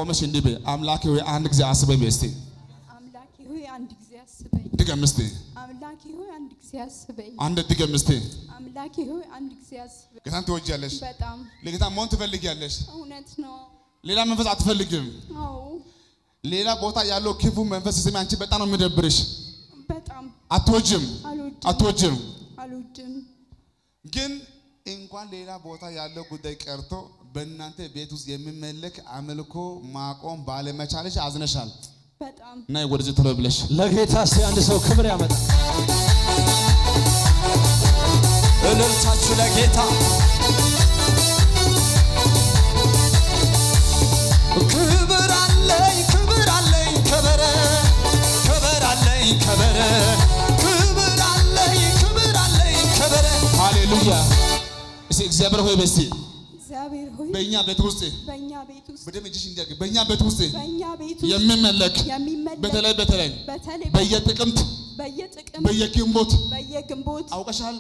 ቆመሽ እንዲህ በይ፣ አምላኬ ሆይ አንድ ጊዜ አስበኝ በይ እስቲ። አምላኬ ሆይ አንድ ጊዜ አስበኝ። ድገም እስቲ፣ አምላኬ ሆይ አንድ ጊዜ አስበኝ። አንድ ድገም እስቲ። አምላኬ ሆይ አንድ ጊዜ አስበኝ። ጌታን ትወጃለሽ፣ በጣም ለጌታ መሆን ትፈልጊያለሽ። እውነት ነው። ሌላ መንፈስ አትፈልግም። አዎ ሌላ ቦታ ያለው ክፉ መንፈስ ስሚ፣ አንቺ በጣም ነው የሚደብርሽ። በጣም አትወጅም፣ አልወድም አትወጅም። አልወድም። ግን እንኳን ሌላ ቦታ ያለው ጉዳይ ቀርቶ በእናንተ ቤት ውስጥ የሚመለክ አምልኮ ማቆም ባለመቻለሽ አዝነሻል። በጣም እና ወደዚህ ቶሎ ብለሽ ለጌታ እስቲ አንድ ሰው ክብር ያመጣል። እልልታችሁ ለጌታ ክብር አለኝ ክብር አለኝ ከበረ ክብር አለኝ ከበረ ክብር አለኝ ክብር አለኝ ከበረ ሃሌሉያ። እስቲ እግዚአብሔር ሆይ በስቲ እግዚአብሔር ሆይ በእኛ ቤት ውስጥ በእኛ ቤት ውስጥ በደም እጅሽ እንዲያገ በእኛ ቤት ውስጥ በእኛ ቤት ውስጥ የሚመለክ የሚመለክ በተለይ በተለይ በተለይ በየጥቅምት በየጥቅም በየግንቦት በየግንቦት አውቀሻል።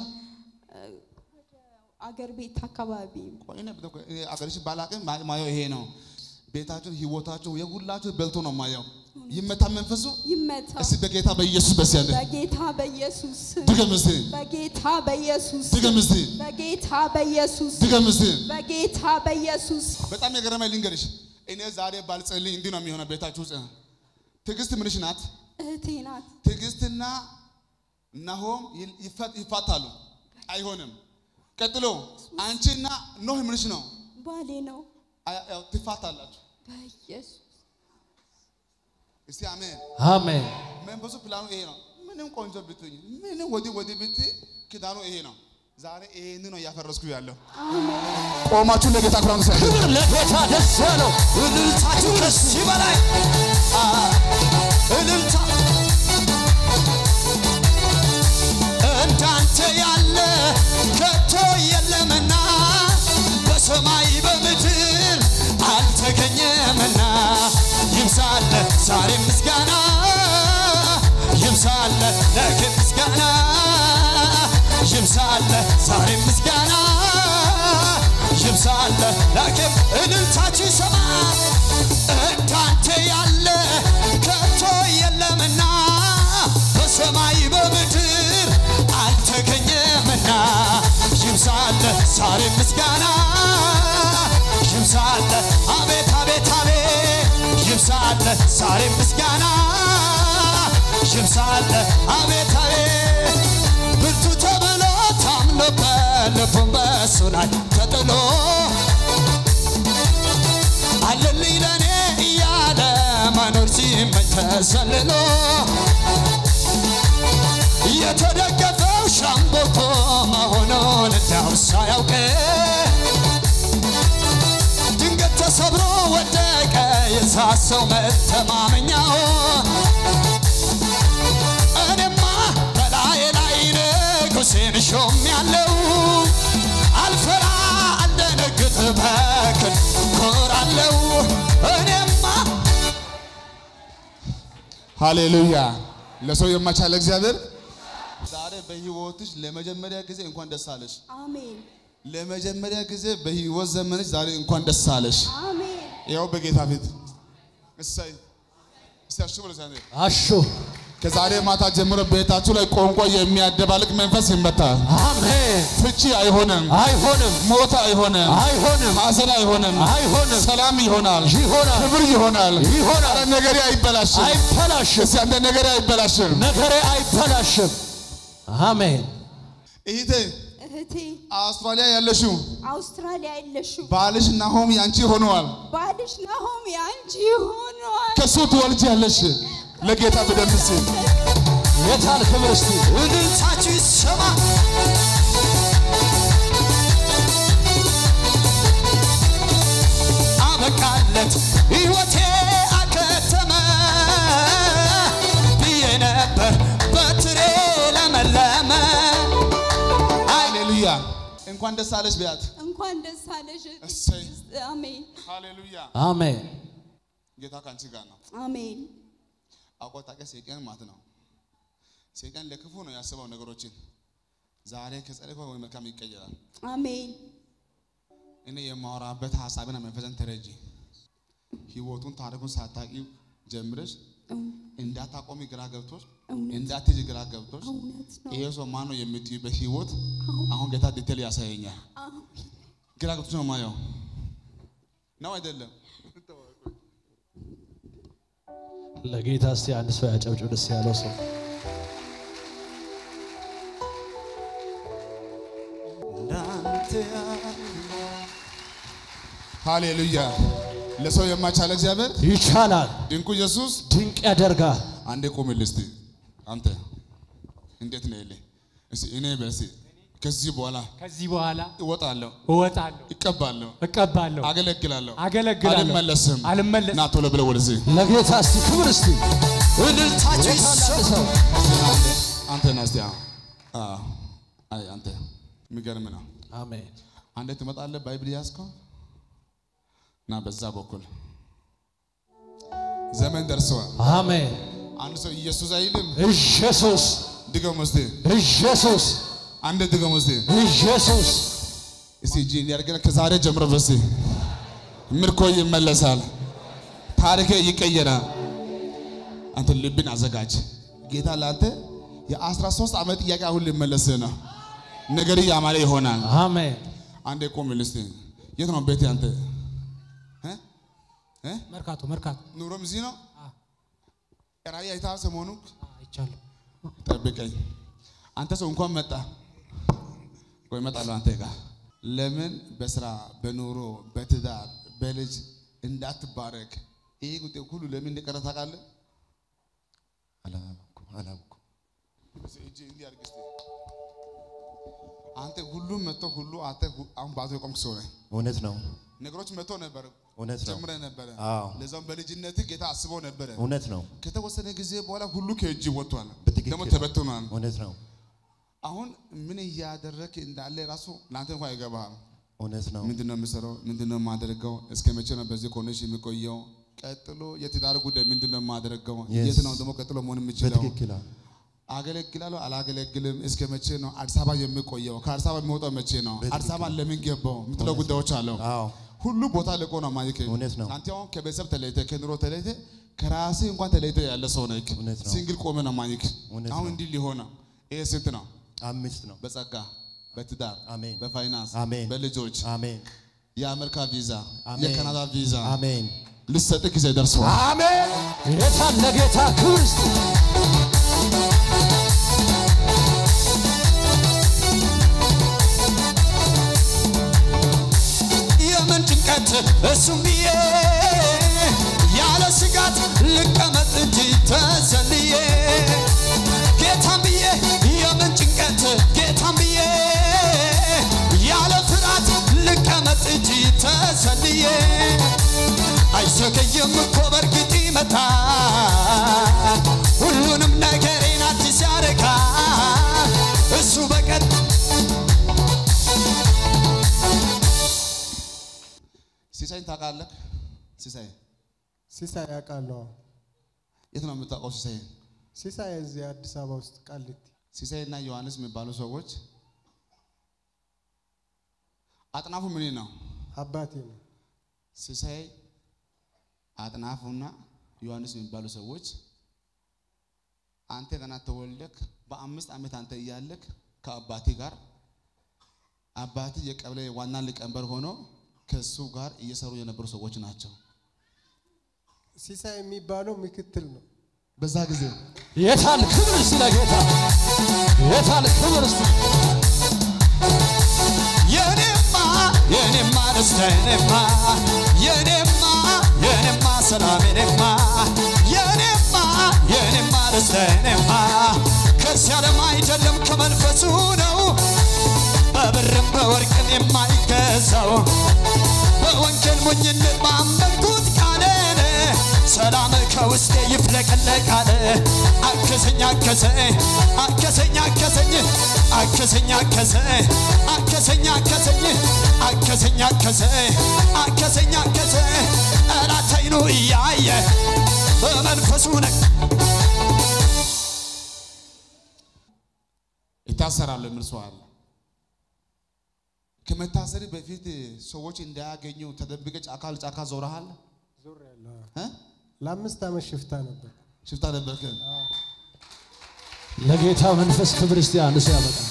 አገር ቤት አካባቢ ቆይ እኔ ብተ- እኔ አገርሽ ባላቅም ማ- ማየው ይሄ ነው። ቤታችሁን ህይወታችሁ የሁላችሁ በልቶ ነው ማየው። ይመታ መንፈሱ ይመታ እስቲ በጌታ በኢየሱስ በስ ያለ በጌታ በኢየሱስ ስም ድገም እስቲ በጌታ በኢየሱስ ስም ድገም እስቲ በጌታ በኢየሱስ ስም ድገም እስቲ። በጌታ በኢየሱስ በጣም የገረመኝ ልንገርሽ፣ እኔ ዛሬ ባልጸልይ እንዲህ ነው የሚሆነው ቤታችሁ ውስጥ። ትዕግስት ምንሽ ናት? እህቴ ናት። ትዕግስትና ናሆም ይል- ይፈት- ይፋታሉ። አይሆንም። ቀጥሎ አንቺና ኖህ ምንሽ ነው? ባሌ ነው። አያ- ያው ትፋታላችሁ። በኢየሱስ እስቲ አሜን። አሜን። መንፈሱ ፕላኑ ይሄ ነው። ምንም ቆንጆ ብትሆኝ፣ ምንም ወዲህ ወዲህ ብት ክዳኑ ይሄ ነው። ዛሬ ይሄን ነው እያፈረስኩ ያለው። ቆማችሁ ለጌታ ክብር አምሳ ክብር ለጌታ ደስ ያለው እልልታችሁ ከዚህ በላይ አ፣ እልልታ እንዳንተ ያለ ከቶ የለምና በሰማይ በምድር አልተገኘምና ይብዛለ ዛሬ ምስጋና ይብዛለ ነገ ምስጋና ይብዛለ ዛሬ ምስጋና ይብዛለ ላኪም እልልታችሁ ይሰማ እንዳንተ ያለ ከቶ የለምና በሰማይ በምድር አልተገኘምና ይብዛለ ዛሬ ምስጋና ይብዛለ አቤት አቤት አቤት ይብዛለ ዛሬ ምስጋና ይብዛለ አቤት አቤት ብርቱ ተብሎ ታምኖበት ልቡን በእሱ ላይ ተጥሎ አለልኝ ለኔ እያለ መኖር ሲመኝ ተሰልሎ የተደገፈው ሻምቦቆ መሆኑን እንዳው ሳያውቅ ድንገት ተሰብሮ ወደቀ የሳሰው መተማመኛው እኔማ በላዬ ላይ ንጉሴን ሾም ያለው አልፈራ አልደነግጥ በክን ኮራለው እኔማ ሃሌሉያ። ለሰው የማይቻል እግዚአብሔር ዛሬ በህይወትሽ ለመጀመሪያ ጊዜ እንኳን ደስ አለሽ። አሜን ለመጀመሪያ ጊዜ በህይወት ዘመንሽ ዛሬ እንኳን ደስ አለሽ። አሜን ያው በጌታ ፊት እሰይ እስቲ አሹ ብሎ ሲያኔ አሹ ከዛሬ ማታ ጀምሮ ቤታችሁ ላይ ቋንቋ የሚያደባልቅ መንፈስ ይመታል። አሜን። ፍቺ አይሆንም፣ አይሆንም ሞት አይሆንም፣ አይሆንም ሐዘን አይሆንም፣ አይሆንም ሰላም ይሆናል፣ ይሆናል ክብር ይሆናል፣ ይሆናል። ኧረ ነገሬ አይበላሽም። አይበላሽም እስቲ አንተ ነገሬ አይበላሽም። ነገሬ አይበላሽም። አሜን። እህቴ እህቴ አውስትራሊያ ያለሽው አውስትራሊያ የለሽም ባልሽ ናሆም ያንቺ ሆነዋል። ባልሽ ናሆም ያንቺ ሆኗል። ከሱ ትወልጃለሽ። ለጌታ በደንብ እስቲ የታል ክብር እስቲ እልልታችሁ ይሰማ አበቃለት ሕይወቴ አከተመ ብዬ ነበር በትሬ ለመለመ ሃሌሉያ። እንኳን ደስ አለሽ ቢያት። እንኳን ደስ አለሽ። እሰይ አሜን ሃሌሉያ። አሜን። ጌታ ከአንቺ ጋር ነው። አሜን አቆጣቀ ሰይጣን ማለት ነው። ሰይጣን ለክፉ ነው ያስበው ነገሮችን። ዛሬ ከጸለይኩ ወይ መልካም ይቀየራል። አሜን እኔ የማወራበት ሀሳብና መንፈስን ተረጂ። ህይወቱን ታሪኩን ሳታውቂው ጀምረሽ እንዳታቆሚ ግራ ገብቶሽ እውነት እንዳትሄጂ ግራ ገብቶሽ እውነት ነው። ይሄ ሰው ማን ነው የምትዩ በህይወት አሁን ጌታ ዲቴል ያሳየኛል። አሜን። ግራ ገብቶሽ ነው ማየው ነው አይደለም? ለጌታ እስቲ አንድ ሰው ያጨብጭብ። ደስ ያለው ሰው እንዳንተ ያለ ሃሌሉያ! ለሰው የማይቻል እግዚአብሔር ይቻላል፣ ድንቁ ኢየሱስ ድንቅ ያደርጋል። አንዴ ቆምልህ እስቲ አንተ እንዴት ነው ይልህ እስቲ እኔ በስ ከዚህ በኋላ ከዚህ በኋላ እወጣለሁ፣ እወጣለሁ፣ እቀባለሁ፣ እቀባለሁ፣ አገለግላለሁ፣ አገለግላለሁ፣ አልመለስም። አልመለስም። ና ቶሎ ብለህ ወደዚህ ለጌታ እስቲ ክብር እስቲ እልልታችሁ ጌታ ይሰማ ላንድ ሰው አንተ ና እስቲ አዎ፣ አዎ። አይ አንተ የሚገርም ነው። አሜን። አንዴ ትመጣለህ፣ ባይብል ያዝከው ና በዛ በኩል ዘመን ደርሰዋል። አሜን። አንድ ሰው ኢየሱስ አይልም። ኢየሱስ ድገም እስቲ፣ ኢየሱስ አንዴ ድገም እስቲ። ኢየሱስ እስቲ እጅ እንዲያርገን ከዛሬ ጀምሮ በስ ምርኮ ይመለሳል፣ ታሪክ ይቀየራል። አንተ ልብን አዘጋጅ። ጌታ ለአንተ የአስራ ሶስት ዓመት ጥያቄ አሁን ሊመለስ ነው። ነገር ያማረ ይሆናል። አሜን። አንዴ ቆም እስቲ። የት ነው ቤት አንተ? እ? እ? መርካቶ መርካቶ ኑሮም እዚህ ነው። ራእይ አይተሃል ሰሞኑ? አይቻለሁ። ጠብቀኝ። አንተ ሰው እንኳን መጣ ወይ እመጣለሁ አንተ ጋር። ለምን በስራ በኑሮ በትዳር በልጅ እንዳትባረክ ይሄ ጉዳይ ሁሉ ለምን እንደቀረ ታውቃለህ? አላወኩም አላወኩም እስኪ እጅ እንዲህ አድርግ እስኪ። አንተ ሁሉም መጥቶ ሁሉ አንተ ሁ- አሁን ባዶ የቆምክ ሰው ነህ። እውነት ነው ነገሮች መጥቶ ነበር እውነት ነው ጀምረ ነበረ። አዎ። ለዛም በልጅነት ጌታ አስበው ነበረ። እውነት ነው ከተወሰነ ጊዜ በኋላ ሁሉ ከእጅ ወጥቷል፣ በትክክል ደግሞ ተበትኗል። እውነት ነው አሁን ምን እያደረክ እንዳለ ራሱ ለአንተ እንኳን አይገባህም። እውነት ነው ምንድን ነው የምሰራው? ምንድን ነው የማደርገው? እስከ መቼ ነው በዚህ ኮንዲሽን የሚቆየው? ቀጥሎ የትዳር ጉዳይ ምንድን ነው የማደርገው? Yes. የት ነው ደግሞ ቀጥሎ መሆን የምችለው? በትክክል አዎ። አገለግላለሁ አላገለግልም? እስከ መቼ ነው አዲስ አበባ የሚቆየው? ከአዲስ አበባ የሚወጣው መቼ ነው? በትክክል። አዲስ አበባ ለምን ገባው? የምትለው ጉዳዮች አለው። አዎ ሁሉ ቦታ ልቆ ነው ማይክ። እውነት ነው። አንተ አሁን ከቤተሰብ ተለይተ ከኑሮ ተለይተ ከራሴ እንኳን ተለይተ ያለ ሰው ነህ። እውነት ነው። ሲንግል ቆመ ነው ማይክ። እውነት አሁን ነው። እንዲህ ሊሆን ነው። ይሄ ስንት ነው? አምስት ነው በጸጋ በትዳር አሜን። በፋይናንስ አሜን። በልጆች አሜን የአሜሪካ ቪዛ አሜን። የካናዳ ቪዛ አሜን ልሰጥ ጊዜ ደርሷል። አሜን። ጌታ ለጌታ ክብር እስቲ የምን ጭንቀት እሱም ብዬ ያለ ስጋት ልቀመጥ እንጂ ተሰልዬ ጌታም ብዬ የምን ጭንቀት ጌታም ብዬ ያለ ፍርሃት ልቀመጥ እንጂ ተሰልዬ አይዘገይም እኮ በእርግጥ ይመጣል ሁሉንም ነገሬን አዲስ ያደርጋል እሱ በቀን ሲሳይን ታውቃለህ? ሲሳይ ሲሳይ ያውቃለሁ። የት ነው የምታውቀው? ሲሳይ ሲሳይ እዚህ አዲስ አበባ ውስጥ ቃሊቲ ሲሳይ እና ዮሐንስ የሚባሉ ሰዎች አጥናፉ ምን ነው? አባቴ ነው። ሲሳይ አጥናፉና ዮሐንስ የሚባሉ ሰዎች አንተ ገና ተወልደክ በአምስት ዓመት አንተ እያለክ ከአባቴ ጋር አባቴ የቀበሌ ዋና ሊቀመንበር ሆኖ ከሱ ጋር እየሰሩ የነበሩ ሰዎች ናቸው። ሲሳይ የሚባለው ምክትል ነው። በዛ ጊዜ የታል ክብር እስቲ ለጌታ የታል ክብር እስቲ የኔማ የኔማ ደስታ የኔማ የኔማ የኔማ ሰላም የኔማ የኔማ የኔማ ደስታ የኔማ ከዚህ ዓለም አይደለም ከመንፈሱ ነው በብርም በወርቅም የማይገዛው በወንጌል ሞኝነት ባመንኩት ቃልን ሰላም ከውስጤ ይፍለቀለቃል። አከሰኝ አከሰኝ አከሰኝ አከሰኝ አከሰኝ አከሰኝ አከሰኝ አከሰኝ አከሰኝ አከሰኝ አከሰኝ አከሰኝ ጠላት ዓይኑ እያየ በመንፈሱ ነ ይታሰራሉ የሚል ሰው አለ። ከመታሰሪ በፊት ሰዎች እንዳያገኙ ተደብቀ ጫካ ለጫካ ዞረሃል። ዞር ያለው እ? ለአምስት ዓመት ሽፍታ ነበር። ሽፍታ ነበርክ? ለጌታ መንፈስ ክብር እስቲ አንድ ሰው ያመጣል።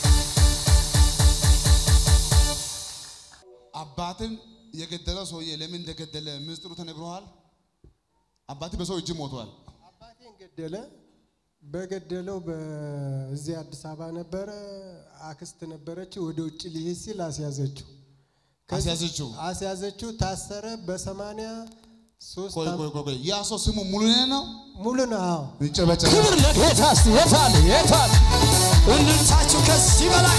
አባትን የገደለው ሰውዬ ለምን እንደገደለ ምስጢሩ ተነግሮሃል? አባት በሰው እጅ ሞቷል። አባቴን ገደለ። በገደለው በዚህ አዲስ አበባ ነበረ። አክስት ነበረችው። ወደ ውጭ ሊሄድ ሲል አስያዘችው። ከዚህ- አስያዘችው? አስያዘችው። ታሰረ። በሰማንያ ሶስት ቆይ ዓመት- ቆይ ቆይ ቆይ ያ ሰው ስሙ ሙሉነህ ነው? ሙሉ ነው። አዎ ይጨበጨበ ክብር ለጌታ እስቲ የታል የታል እልልታችሁ ከዚህ በላይ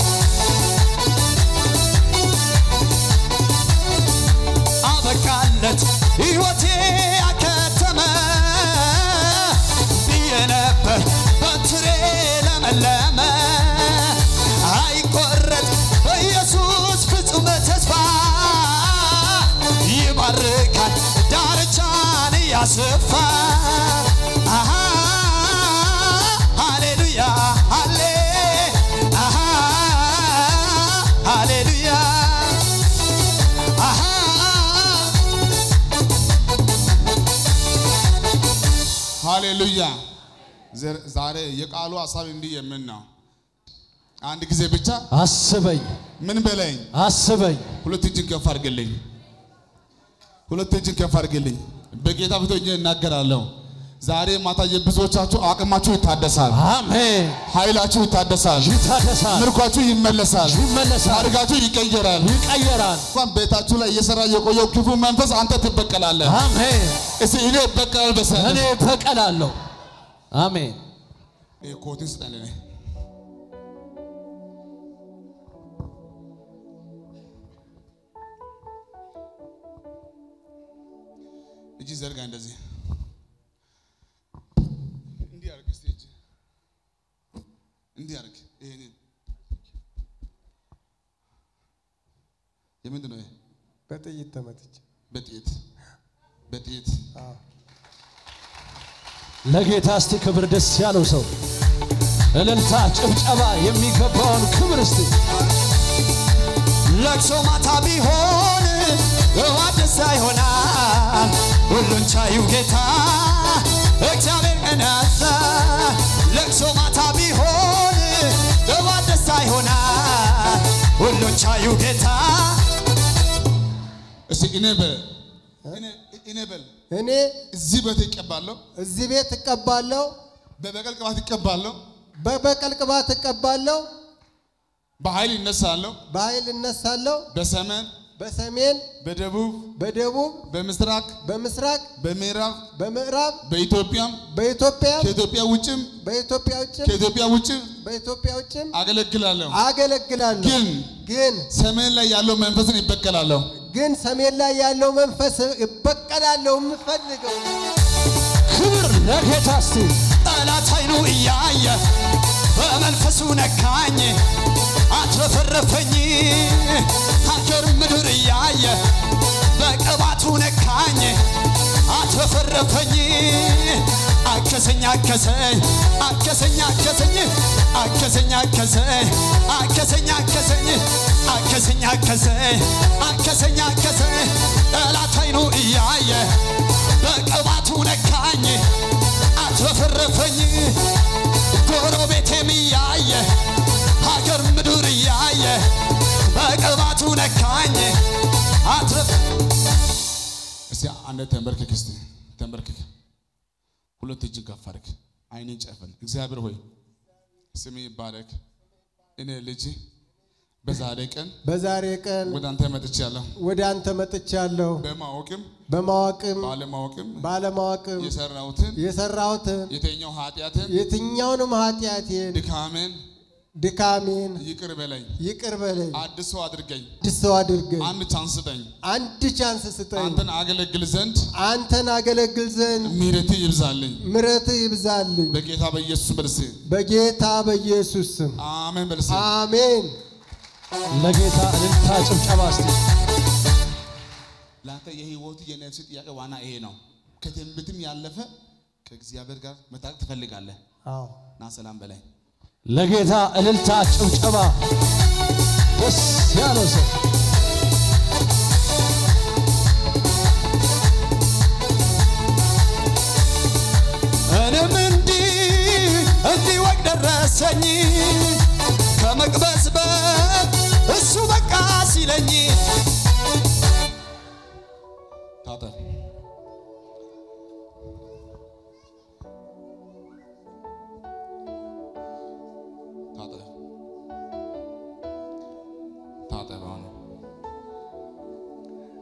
አበቃለት ሕይወቴ አከተመ ብዬ ነበር በትሬ ለመለመ አይቆረጥ በኢየሱስ ፍጹም ተስፋ ይባርካል ዳርቻን እያስፋ አሃ ሃሌሉያ ሃሌ አሃ ሃሌሉያ አሃ ሃሌሉያ። ዘር- ዛሬ የቃሉ ሀሳብ እንዲህ የምን ነው? አንድ ጊዜ ብቻ አስበኝ ምን በለኝ። አስበኝ ሁለት እጅን ከፍ አድርግልኝ። ሁለት እጅን ከፍ አድርግልኝ። በጌታ ፊት ሆኜ እናገራለሁ። ዛሬ ማታ የብዙዎቻችሁ አቅማችሁ ይታደሳል፣ አሜን ኃይላችሁ ይታደሳል፣ ይታደሳል ምርኳችሁ ይመለሳል፣ ይመለሳል ታሪካችሁ ይቀየራል። ይቀየራል እንኳን ቤታችሁ ላይ እየሰራ የቆየው ክፉ መንፈስ አንተ ትበቀላለህ። አሜን እስቲ እኔ እበቀላለሁ በሰ እኔ በቀላለሁ አሜን ይሄ ኮትን ስጠን ለኔ። እጅ ዘርጋ እንደዚህ እንዲህ አድርግ እስቲ እጅ እንዲህ አድርግ። ይሄንን የምንድን ነው ይሄ? በጥይት ተመትቼ በጥይት በጥይት አዎ ለጌታ እስቲ ክብር ደስ ያለው ሰው እልልታ ጭብጨባ የሚገባውን ክብር እስቲ ለቅሶ ማታ ቢሆን እዋት ደስታ ይሆናል። ሁሉን ቻዩ ጌታ እግዚአብሔር ቀናሳ ለቅሶ ማታ ቢሆን እዋት ደስታ ይሆናል። ሁሉን ቻዩ ጌታ እስቲ እኔ በል እኔ- እኔ በል እኔ እዚህ ቤት ይቀባለሁ፣ እዚህ ቤት እቀባለሁ፣ በበቀል ቅባት ይቀባለሁ፣ በበቀል ቅባት እቀባለሁ፣ በኃይል ይነሳለሁ። በኃይል እነሳለሁ። በሰሜን በሰሜን፣ በደቡብ በደቡብ፣ በምስራቅ በምስራቅ፣ በምዕራብ በምዕራብ፣ በኢትዮጵያም በኢትዮጵያ ከኢትዮጵያ ውጭም በኢትዮጵያ ውጭም ከኢትዮጵያ ውጭም በኢትዮጵያ ውጭም አገለግላለሁ። አገለግላለሁ። ግን ግን ሰሜን ላይ ያለው መንፈስን ይበቀላለሁ። ግን ሰሜን ላይ ያለው መንፈስ እበቀላለሁ የምፈልገው ክብር ለጌታ እስቲ ጠላት አይኑ እያየ በመንፈሱ ነካኝ አትረፈረፈኝ ሀገር ምድር እያየ በቅባቱ ነካኝ አትረፈረፈኝ አከሰኝ አከሰኝ አከሰኝ አከሰኝ አከሰኝ አከሰኝ አከሰኝ አከሰኝ አከሰኝ አከሰኝ አከሰኝ አከሰኝ ጠላት አይኑ እያየ በቅባቱ ነካኝ አትረፈረፈኝ ጎረቤቴም እያየ ሀገር ምድር እያየ በቅባቱ ነካኝ አትረፍ እስቲ አንድ ተንበርክክ፣ እስቲ ተንበርክክ፣ ሁለት እጅን ከፍ አድርግ፣ አይንን ጨፍን። እግዚአብሔር ሆይ ስም ይባረክ። እኔ ልጅ በዛሬ ቀን በዛሬ ቀን ወደ አንተ መጥቻለሁ። ወደ አንተ መጥቻለሁ። በማወቅም በማወቅም ባለማወቅም ባለማወቅም የሰራሁትን የሰራሁትን የተኛው ኃጢአትን የትኛውንም ኃጢአቴን ድካሜን ድካሜን ይቅር በለኝ፣ ይቅር በለኝ፣ አዲስ ሰው አድርገኝ፣ አዲስ ሰው አድርገኝ፣ አንድ ቻንስ ስጠኝ፣ አንድ ቻንስ ስጠኝ፣ አንተን አገለግል ዘንድ አንተን አገለግል ዘንድ ምሕረት ይብዛልኝ። ምሕረትህ ይብዛልኝ። በጌታ በኢየሱስ በልሴ በጌታ በኢየሱስ ስም አሜን በልሴ አሜን። ለጌታ እልልታ ጭብጨባ እስቲ ለአንተ የህይወት የነፍስ ጥያቄ ዋና ይሄ ነው። ከትንቢትም ያለፈ ከእግዚአብሔር ጋር መታረቅ ትፈልጋለህ አዎ እና ሰላም በላይ ለጌታ እልልታ ጭብጨባ ደስ ያለው ሰው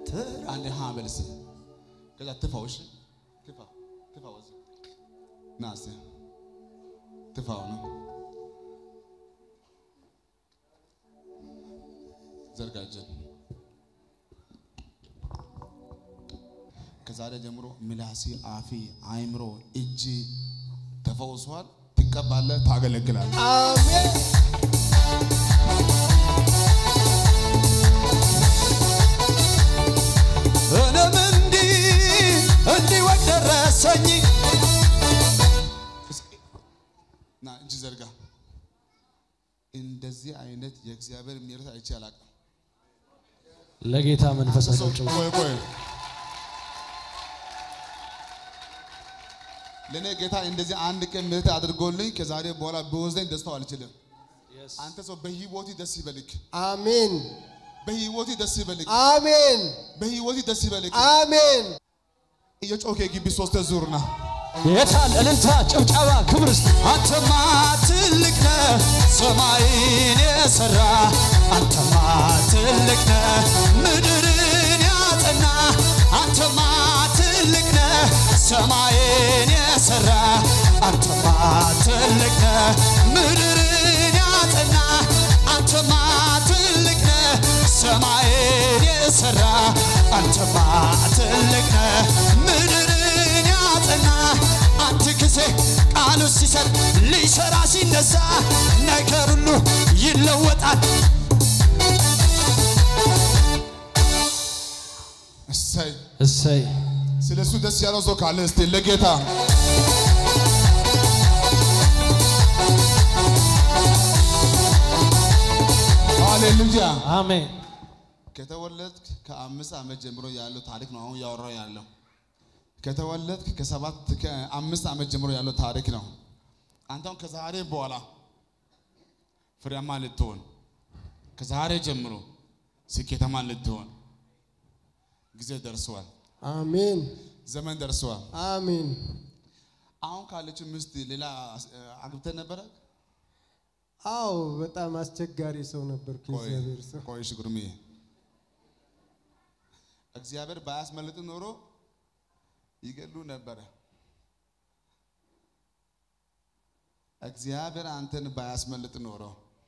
አንዴ ሀ በል እስኪ ከዛ ትፋው እሺ ትፋ ትፋው እዚህ ና እስኪ ትፋው ነው ዘርጋጀን ከዛሬ ጀምሮ ምላሴ፣ አፌ፣ አይምሮ፣ እጅ ተፈውሷል። ትቀባለህ፣ ታገለግላለህ። አሜን እኔም እንዲህ እንዲህ ወደ ደረሰኝ ና እጅ ዘርጋ። እንደዚህ አይነት የእግዚአብሔር ምሕረት አይቼ አላውቅም። ለጌታ መንፈስ አጨብጭቡ። ቆይ ቆይ ለእኔ ጌታ እንደዚህ አንድ ቀን ምሕረት አድርጎልኝ ከዛሬ በኋላ በወዘኝ ደስታው አልችልም። አንተ ሰው በህይወት ደስ ይበልክ፣ አሜን በህይወት ደስ ይበልክ፣ አሜን በህይወት ደስ ይበልክ። አሜን እየጮኸ ግቢ ሶስት ዙርና የታል እልልታ፣ ጭብጨባ፣ ክብር እስቲ አንተማ ትልቅ ነህ ሰማይን የሰራ አንተማ ትልቅ ነህ ምድርን ያጸና አንተማ ትልቅ ነህ ሰማይን የሰራ አንተማ ትልቅ ነህ ምድርን ያጸና አንተማ ትልቅ ነህ ሰማይን የሰራ አንተማ ትልቅ ነህ ምድርን ያጸና አንድ ጊዜ ቃሉ ሲሰጥ ሊሰራ ሲነሳ ነገር ሁሉ ይለወጣል። እሰይ እሰይ ስለ እሱ ደስ ያለው ሰው ካለ እስቲ ለጌታ ሃሌሉያ። አሜን። ከተወለድክ ከአምስት ዓመት ጀምሮ ያለው ታሪክ ነው አሁን ያወራው ያለው። ከተወለድክ ከሰባት ከአምስት ዓመት ጀምሮ ያለው ታሪክ ነው። አንተም ከዛሬ በኋላ ፍሬያማ ልትሆን ከዛሬ ጀምሮ ስኬታማ ልትሆን ጊዜ ደርሰዋል። አሜን ዘመን ደርሰዋል። አሜን አሁን ካለችው ሚስት ሌላ አግብተህ ነበረ? አዎ በጣም አስቸጋሪ ሰው ነበርኩ ቆይ እግዚአብሔር ሰው ቆይ እሺ፣ ጉርሜ እግዚአብሔር ባያስመልጥ ኖሮ ይገሉ ነበረ። እግዚአብሔር አንተን ባያስመልጥ ኖሮ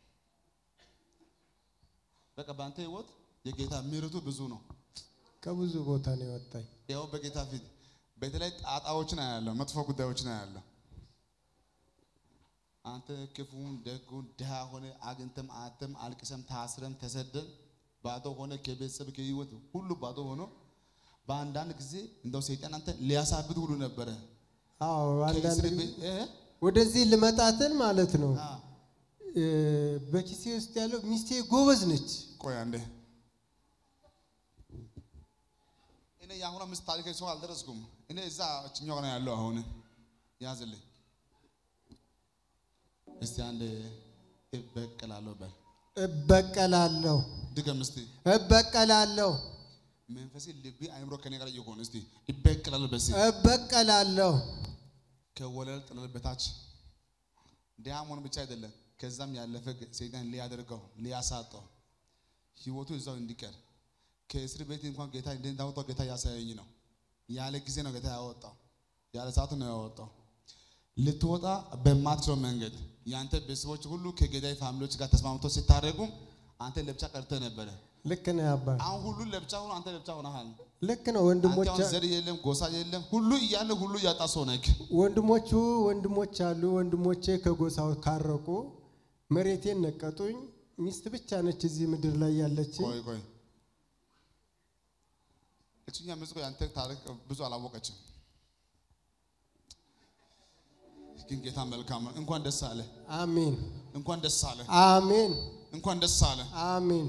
በቃ በአንተ ህይወት የጌታ ምሕረቱ ብዙ ነው። ከብዙ ቦታ ነው የወጣኝ ያው በጌታ ፊት በተለይ ጣጣዎችን አያለሁ፣ መጥፎ ጉዳዮችን አያለሁ። አንተ ክፉን ደጉን ድሃ ሆነ አግኝተም አተም አልቅሰም ታስረም ተሰደም ባዶ ሆነ ከቤተሰብ ከህይወት ሁሉ ባዶ ሆኖ በአንዳንድ ጊዜ እንደው ሰይጣን አንተ ሊያሳብድ ሁሉ ነበረ። አዎ አንዳንድ ከእስር ጊዜ ቤት- እ? ወደዚህ ልመጣትን ማለት ነው አ፣ እ፣ በኪሴ ውስጥ ያለው ሚስቴ ጎበዝ ነች ቆይ አንዴ እኔ የአሁኗ ምስት ታሪክ ሰው አልደረስኩም። እኔ እዛ እችኛው ነው ያለው። አሁን ያዝልኝ እስቲ አንድ እበቀላለሁ በል እበቀላለሁ ድገም እስቲ እበቀላለሁ መንፈሴ ልቤ አይምሮ ከኔ ጋር ይሆን እስቲ ይበቀላለሁ በሲ እበቀላለሁ ከወለል ጥለል በታች ድሃ መሆን ብቻ አይደለም ከዛም ያለፈ ሰይጣን ሊያደርገው ሊያሳጠው ህይወቱ እዛው እንዲቀር ከእስር ቤት እንኳን ጌታ እንዴት እንዳወጣው ጌታ ያሳየኝ ነው። ያለ ጊዜ ነው ጌታ ያወጣው፣ ያለ ሰዓቱ ነው ያወጣው። ልትወጣ በማትችለው መንገድ የአንተ ቤተሰቦች ሁሉ ከገዳይ ፋሚሊዎች ጋር ተስማምቶ ሲታረጉ አንተ ለብቻ ቀርተህ ነበረ። ልክ ነው አባ አሁን ሁሉ ለብቻ ሆኖ አንተ ለብቻ ሆነሃል። ልክ ነው አንተ ወንድሞች አሁን ዘር የለም ጎሳ የለም ሁሉ እያለ ሁሉ እያጣ ሰው ነህ። ወንድሞቹ ወንድሞች አሉ ወንድሞቼ ከጎሳው ካረቁ መሬቴን ነቀጡኝ ሚስት ብቻ ነች እዚህ ምድር ላይ ያለች ቆይ ቆይ እችኛ ምስቆ ያንተ ታሪክ ብዙ አላወቀችም፣ ግን ጌታ መልካም ነው። እንኳን ደስ አለ፣ አሜን እንኳን ደስ አለ፣ አሜን እንኳን ደስ አለ። አሜን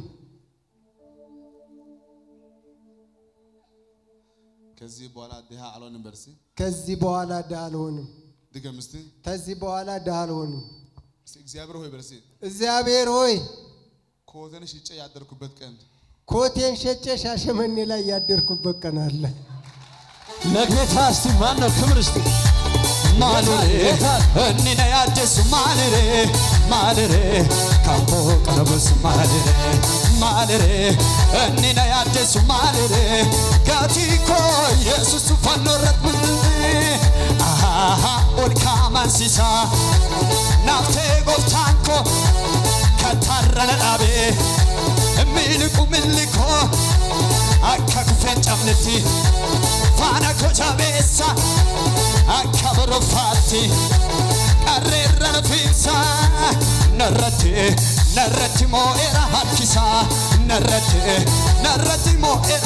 ከዚህ በኋላ ድሃ አልሆንም። በርሲ ከዚህ በኋላ ድሃ አልሆንም ድገም እስቲ ከዚህ በኋላ ድሃ አልሆንም እስቲ እግዚአብሔር ሆይ በርሲ እግዚአብሔር ሆይ ኮተን ሽጬ ያደርኩበት ቀን ኮቴን ሸጬ ሻሸመኔ ላይ ያደርኩበት ቀን አለ ለጌታ እስቲ ማን ነው ክብር እስቲ maalire inni na yaaddeessu maalire maalire kan koo qarabeessu maalire maalire inni na yaaddeessu maalire gatii koo yesus fannoo irratti mul'ise ahaa ol kaamansiisa naaftee gooftaan koo katarra na dhaabee miliqu millikoo akka kufeen cabnetti faana koo jabeessa akka boroffaatti qarreerra nafiinsa narratti narratti moo'eera harkisa narratti narratti moo'eera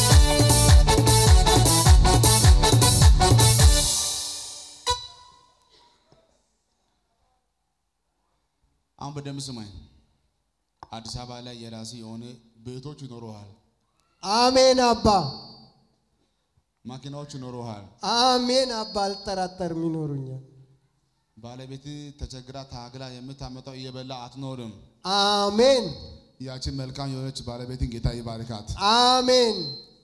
አሁን በደንብ ስማኝ። አዲስ አበባ ላይ የራሴ የሆነ ቤቶች ይኖረዋል፣ አሜን አባ መኪናዎች ይኖረዋል። አሜን አባ አልጠራጠርም ይኖሩኛል። ባለቤት ተቸግራ ታግላ የምታመጣው እየበላ አትኖርም። አሜን ያችን መልካም የሆነች ባለቤትን ጌታ ይባርካት። አሜን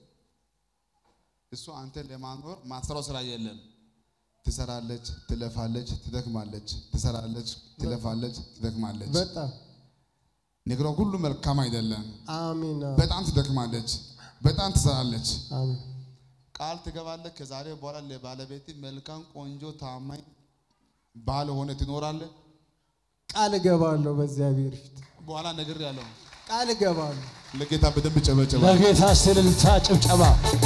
እሱ አንተን ለማኖር ማትሰራው ስራ የለም። ትሰራለች፣ ትለፋለች፣ ትደክማለች፣ ትሰራለች፣ ትለፋለች፣ ትደክማለች። በጣም ነገሯ ሁሉ መልካም አይደለም። አሜን አዎ። በጣም ትደክማለች፣ በጣም ትሰራለች። አሜን ቃል ትገባለህ። ከዛሬ በኋላ ለባለቤት መልካም፣ ቆንጆ፣ ታማኝ ባል ሆነ ትኖራለህ። ቃል እገባለሁ በእግዚአብሔር ፊት በኋላ ነገር ያለው ቃል እገባለሁ። ለጌታ በደንብ ጨበጨባ። ለጌታ እስቲ እልልታ ጭብጨባ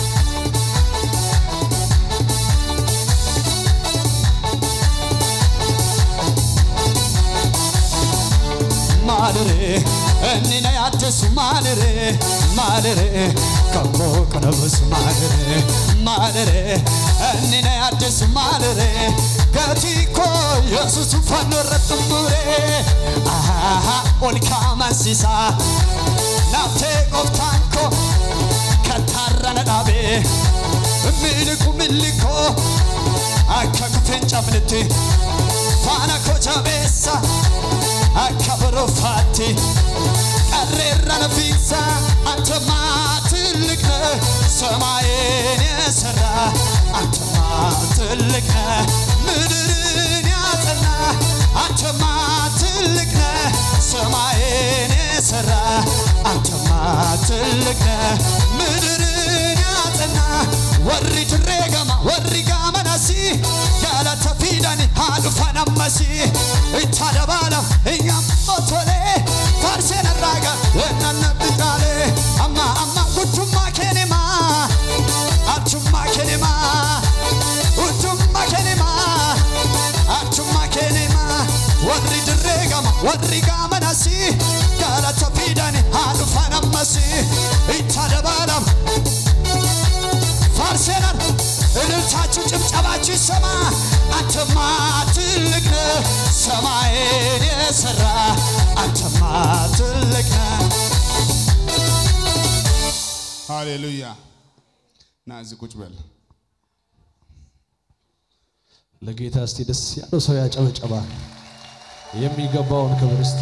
maalire inni na yaaddeessu maalire maalire kan koo qarabeessu maalire maalire inni na yaaddeessu maalire gatii koo yesus fannoo irratti mure ahaa ol kaamansiisa naaftee gooftaan koo katarra na dhaabee miliqu millikoo akka kufeen cabnetti faana koo jabeessa akka boroffaatti qarreerra nafiinsa አንተማ ትልቅ ነህ ሰማይን የሰራ አንተማ ትልቅ ነህ ምድርን ያጸና አንተማ ትልቅ ነህ ሰማይን የሰራ አንተማ ትልቅ ነህ ምድርን ያጸና ወሪ ትሬገማ ወሪ ጋመናሲ galata fidani haadhu fanammasi itti dabalam iyyam otole faarseen irraaga wennanna biqaale amma amma guddummaa kenima arjummaa kenima guddummaa kenima arjummaa kenima warri dirree gama warri gaamanasi galata fidani haadhu fanammasi itti dabalam ፋርሴናል እልልታችሁ ጭብጨባችሁ ይሰማ አንተማ ትልቅ ነህ ሰማይን የሰራ አንተማ ትልቅ ነህ ሃሌሉያ። ና እዚህ ቁጭ በል። ለጌታ እስቲ ደስ ያለው ሰው ያጨበጨባ የሚገባውን ክብር እስቲ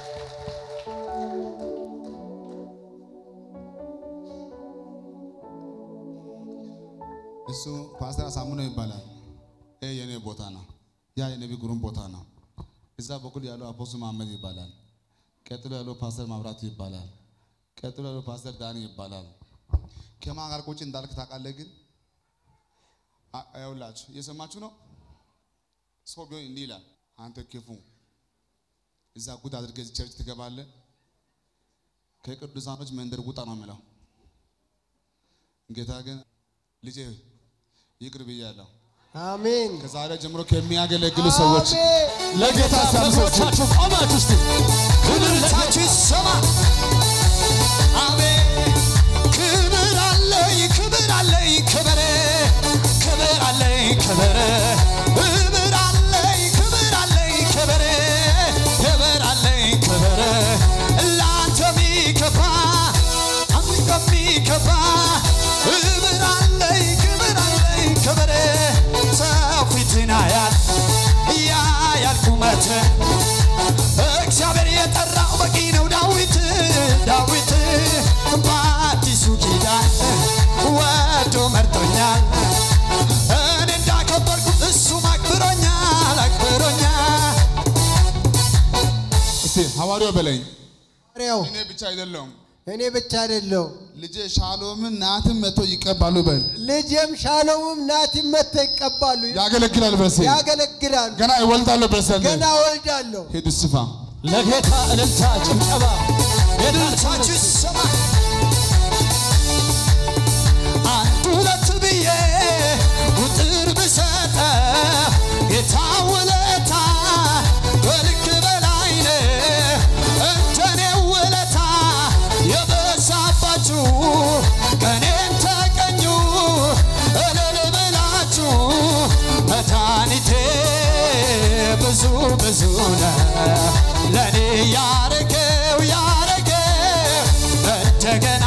እሱ ፓስተር አሳምነው ይባላል። ይሄ የኔ ቦታ ነው። ያ የነቢ ጉሩም ቦታ ነው። እዛ በኩል ያለው አፖስቶ መሐመድ ይባላል። ቀጥሎ ያለው ፓስተር ማብራቱ ይባላል። ቀጥሎ ያለው ፓስተር ዳኒ ይባላል። ከማን ጋር ቁጭ እንዳልክ ታውቃለህ? ግን አ- ይኸውላችሁ እየሰማችሁ ነው። ሰው ቢሆን እንዲህ ይላል፣ አንተ ክፉ እዛ ጉድ አድርገህ እዚህ ቸርች ትገባለህ፣ ከቅዱሳኖች መንደር ውጣ ነው የሚለው። ጌታ ግን ልጄ ይቅር ብያለሁ። አሜን ከዛሬ ጀምሮ ከሚያገለግሉ ሰዎች አሜን ለጌታ በእግሮቻችሁ ቆማችሁ እስቲ እልልታችሁ ይሰማ አሜን ክብር አለኝ ክብር አለኝ ክብር ክብር አለኝ ክብር ክብር አለኝ ክብር አለኝ ክብር ክብር አለኝ ክብር ለአንተ ሚከፋ አንተ ሚከፋ ክብር አለኝ ክብር አለኝ ክብር ሰው ፊትን ያያል ያያል ቁመት እግዚአብሔር የጠራው በቂ ነው ዳዊት ሐዋርያው በለኝ ሐዋርያው እኔ ብቻ አይደለሁም እኔ ብቻ አይደለሁ ልጄ ሻሎምን ናትም መጥቶ ይቀባሉ በል ልጄም ሻሎምም ናቲም መጥተው ይቀባሉ፣ ያገለግላል በርሴ ያገለግላሉ። ገና ይወልዳለሁ በርሴ ገና ወልዳለሁ። ሂድ ስፋ ለጌታ እልልታ ጭብጨባ እልልታችሁ ይሰማ አንድ ሁለት ብዬ ቁጥር ብሰጠ ጌታ ውለታ በልክ በላይ ነው። እንደኔ ውለታ የበዛባችሁ ቀኔን ተቀኙ እልል ብላችሁ መድኃኒቴ ብዙ ብዙ ነው ለእኔ ያረገው ያረገው እንደገና